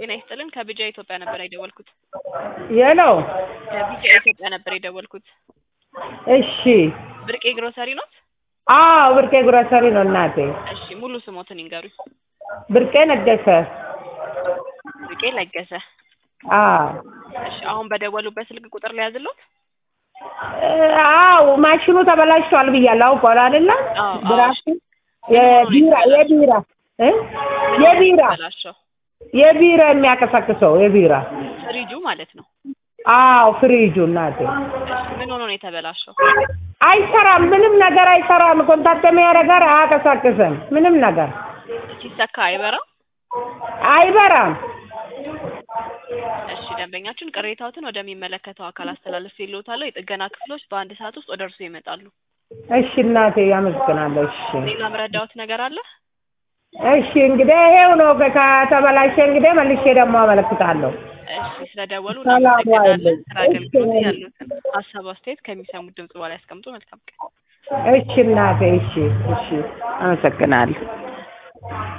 ጤና ይስጥልን ከቢጃ ኢትዮጵያ ነበር የደወልኩት። የሎ ከቢጃ ኢትዮጵያ ነበር የደወልኩት። እሺ ብርቄ ግሮሰሪ ኖት? አዎ ብርቄ ግሮሰሪ ነው እናቴ። እሺ ሙሉ ስሞትን ይንገሩኝ። ብርቄ ነገሰ። ብርቄ ለገሰ። አዎ እሺ አሁን በደወሉበት ስልክ ቁጥር ሊያዝሎት? አዎ ማሽኑ ተበላሽቷል ብያለሁ። አውቀዋል አይደለ? አዎ፣ አዎ። ብራሱ የቢራ የቢራ እ የቢራ በላሸው የቢራ የሚያቀሰቅሰው የቢራ ፍሪጁ ማለት ነው። አዎ ፍሪጁ እናቴ እሺ ምን ሆኖ ነው የተበላሸው? አይሰራም። ምንም ነገር አይሰራም። ኮንታክት የሚያደርገር አያቀሳቅስም። ምንም ነገር ሲሰካ አይበራም? አይበራም። እሺ ደንበኛችን ቅሬታዎትን ወደሚመለከተው አካል አስተላልፍ ይልዎታል። የጥገና ክፍሎች በአንድ ሰዓት ውስጥ ወደ እርስዎ ይመጣሉ። እሺ እናቴ ያመሰግናለሁ። እሺ ሌላ ምረዳዎት ነገር አለ? እሺ እንግዲህ ይሄው ነው። ከተበላሸ እንግዲህ መልሼ ደግሞ አመለክታለሁ። እሺ ስለደወሉ ሰላም እናመሰግናለን። ዋይልኝ። ስራ አገልግሎት ያሉትን ሀሳብ አስተያየት ከሚሰሙት ድምጽ በኋላ ያስቀምጡ። መልካም ቀን። እሺ እናቴ እሺ እሺ አመሰግናለሁ።